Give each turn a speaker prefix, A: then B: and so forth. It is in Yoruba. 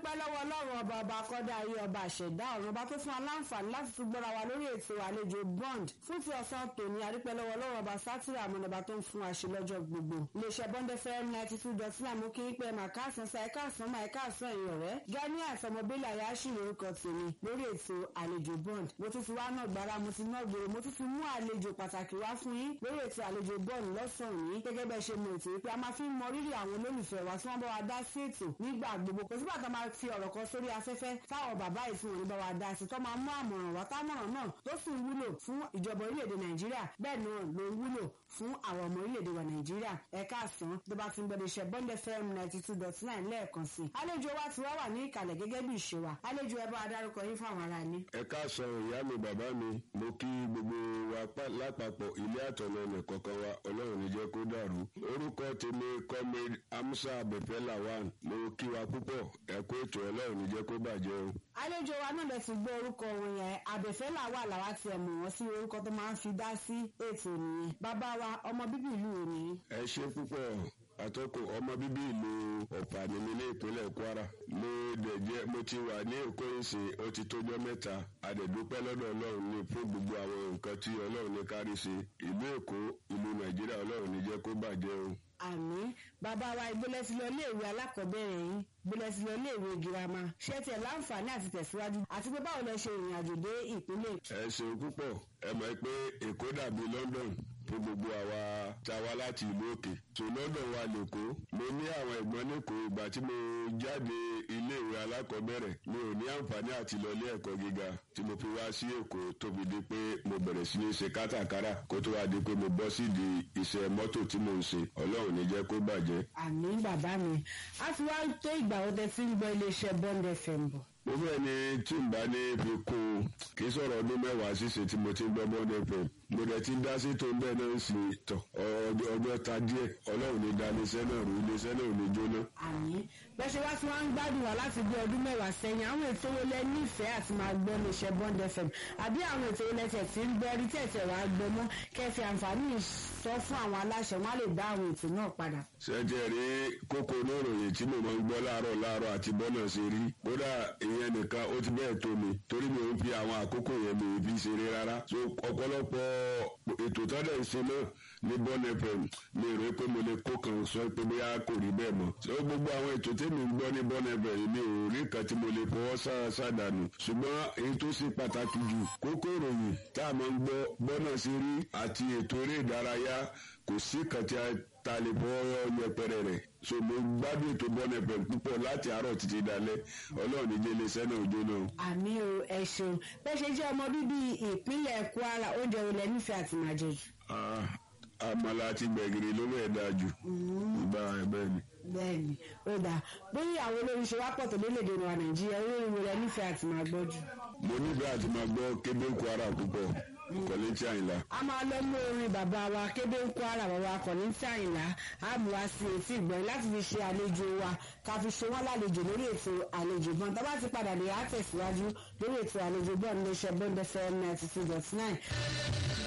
A: adúpẹ́ lọ́wọ́ ọlọ́run ọba ọba akọ́dá ayé ọba àṣẹ̀dá ọ̀run ọba tó fún wa láǹfààní láti tún gbọ́ra wa lórí ètò àlejò bond fún ti ọ̀sán tòní adúpẹ́ lọ́wọ́ ọlọ́run ọba sátìrà àmọ́nàbà tó ń fún wa ṣe lọ́jọ́ gbogbo iléeṣẹ́ bond fm ninety two dot nine mú kí n pẹ́ màá káàsán sa ẹ̀ka àsán máa ẹ̀ka àsán ẹ̀yìn ọ̀rẹ́ gani àtọmọbílà yà á ṣì lórúkọ tèmi lórí ètò àlejò bond mo tún fi wá náà gbára mo ti náà gbòòrò mo tún fi mú àlejò pàtàkì wá fún yín lórí ètò àlejò bond lọ́sàn-án yìí gẹ́gẹ́ bẹ́ẹ̀ ṣe mọ ètò yìí pé a máa fi ń mọ rírì àwọn olólùfẹ́ wa tí wọ́n bá wa dá sí ètò nígbà gbogbo kò sígbà tó máa fi ọ̀rọ̀ kan sórí afẹ́fẹ́ táwọn bàbá ìfún òní bá wa dá sí tó máa mú àmọ̀ràn wá támọ̀ràn náà tó sì ń wúlò fún ìjọba orílẹ̀-èdè nàìjíríà bẹ́ẹ̀ náà ló ń wúlò fún àwọn ọmọ orílẹ̀-èdè wa nàìjíríà ẹ̀ka àsán tó bá ti ń gbọdọ̀ iṣẹ́ bond fm ninety two dot nine lẹ́ẹ̀kan sí i àlejò wa ti wá wà ní ìkàlẹ̀ gẹ́gẹ́ bí ìṣe wa àlejò ẹ bá wa dárúkọ yín fáwọn ará ní.
B: ẹ káàsán ìyá mi bàbá mi mo kí gbogbo wa lápapọ̀ ilé àtọ̀nà ẹnì kọ̀ọ̀kan wa ọlọ́run ní jẹ́ kó dàrú orúkọ tèmi comrade amusa abẹ́fẹ́ lawan mo kí wa púpọ̀ ẹ̀kọ́ ètò ọlọ́run ní jẹ́ kó bàjẹ́ o.
A: àlejò wa náà lè ti gbọ́ orúkọ wọn yẹn abẹ́fẹ́ làwà làwa tiẹ̀ mọ̀ wọ́n sí orúkọ tó máa ń fi dá sí ètò nìyẹn bàbá wa ọmọ bíbí ìlú òní.
B: ẹ ṣe púpọ̀ àtọ́kù ọmọ bíbí ìlú ọ̀pá ni mi ní ìpínlẹ̀ kwara mo dẹ̀ jẹ́ mo ti wà ní èkó ìsìn ó ti tójọ́ mẹ́ta àdẹ̀dúpẹ́ lọ́dọ̀ ọlọ́run ní fún gbogbo àwọn nǹkan tí ọlọ́run ní kárí ṣe ìlú èkó ìlú nàìjíríà ọlọ́run ní jẹ́ kó bàjẹ́ o.
A: àmì bàbá wa ìgbélé ti lọ iléèwé alákọ̀ọ́bẹ̀rẹ̀ yín ìgbélé ti lọ iléèwé girama ṣé tiẹ̀ láǹfààní àti tẹ̀síwájú àti pé báwo lẹ ṣe ìrìn àjò dé ìpínlẹ̀.
B: ẹ ṣeun púpọ̀ ẹ mọ̀ pé èkó dàbí london fún gbogbo àwa tá a wá láti ìlú òkè tó london wa lẹ́kọ́ mo ní àwọn ẹ̀gbọ́n lẹ́kọ̀ọ́ ìgbà tí mo jáde iléèwé alákọ̀ọ́bẹ̀rẹ̀ mi ò ní àǹfààní àti lọ ilé ẹ̀kọ́ gíga tí mo fi wá sí èkó tóbi di pé mo bẹ̀rẹ̀ sí ní ṣe kátàkárà kó tó wá di pé mo bọ́ sídìí iṣẹ́ mọ́tò tí mo ń ṣe ọlọ́run ní jẹ́ kó bàjẹ́.
A: àmì bàbá mi a ti wá tó ìgbà wo tẹ ti ń gbọ́ iléeṣẹ́ bond fm bọ̀
B: mo fẹ́ ni tí n bá ní fi kún un kì í sọ̀rọ̀ ọdún mẹ́wàá ṣíṣe tí mo ti ń gbọ́ bond fm mo dẹ̀ ti dá sí tó ń bẹ́ẹ̀ náà sí tọ̀ ọjọ́ ta díẹ̀ ọlọ́run ní da iléeṣẹ́ náà rú iléeṣẹ́ náà ò ní jóná.
A: àmì bẹ́sẹ̀ wá tí wọ́n ń gbádùn wá láti bí ọdún mẹ́wàá sẹ́yìn àwọn ètò wo lẹ nífẹ̀ẹ́ àti máa gbọ́ iléeṣẹ́ bond fm àbí àwọn ètò wo lẹ́tẹ̀ tí ń gbọ́ rí tẹ̀tẹ̀ wá gbọ́ mọ́ kẹfì àǹfààní sọ fún àwọn aláṣẹ wọn á lè dá àwọn ètò náà padà.
B: ṣẹ́jẹ̀ rí kókó oníròyìn tí mo máa ń gbọ́ láàárọ̀ láàárọ̀ àti bọ́nà ṣe rí kódà ìyẹn nìkan ó ti bẹ́ẹ̀ tó mi torí mi ò ń fi àwọn àkókò yẹn mi ò fi ṣeré rárá so ọ̀pọ̀lọpọ̀ ètò tọ́lẹ̀ ń ṣe náà ní bọ́ọ̀nù fm mi rò pé mo lè kó kan sọ pé bóyá kò rí bẹ́ẹ̀ mọ́ so gbogbo àwọn ètò tèmi ń gbọ́ ní bọ́ọ̀nù fm mi ò rí kan tí mo lè fọwọ́ sàdánù ṣùgbọ́n èyí tó ṣe pàtàkì jù kókó ìròyìn tá a máa ń gbọ́ bọ́ọ̀nà ṣe rí àti ètò eré ìdárayá kò sí kan tí a ta lè fọwọ́ yẹpẹrẹ rẹ̀ so mo gbádùn ètò bọ́ọ̀nù fm púpọ̀ láti àárọ̀ títí dalẹ́ ọlọ́run níjẹ́ iléeṣẹ́ náà ojú náà.
A: àmì o ẹ ṣeun bẹ́ẹ̀ ṣe jẹ́ ọmọ bíbí ìpínlẹ̀ kwara oúnjẹ wo lẹ nífẹ̀ẹ́ àti máa jẹ jù.
B: àmàlà àti gbẹ̀gìrì ló bẹ́ẹ̀ dáa jù. bá ẹ bẹ́ẹ̀ ni.
A: bẹ́ẹ̀ni ó dáa bóyá àwọn olórin ṣe wá pọ̀ tó lórílẹ̀‐èdè wa nàìjíríà olórin wo lẹ nífẹ̀ẹ́ àti máa gbọ́ jù.
B: mo nífẹ̀ẹ́ àti máa gbọ́ kébé kwara púpọ̀ kọ́lé tí àyìnlá.
A: a máa lọ mú orin bàbá wa kébé ń kó ara bàbá kọ̀ní tí àyìnlá á mú wa sí etí ìgbọ̀n láti fi ṣe àlejò wa ká fi ṣe wọ́n lálejò lórí ètò àlejò bọ́n tá bá ti padà lè á tẹ̀síwájú lórí ètò àlejò bọ́n ní iṣẹ́ bọ́n dẹ́fẹ́ ninety two dot nine.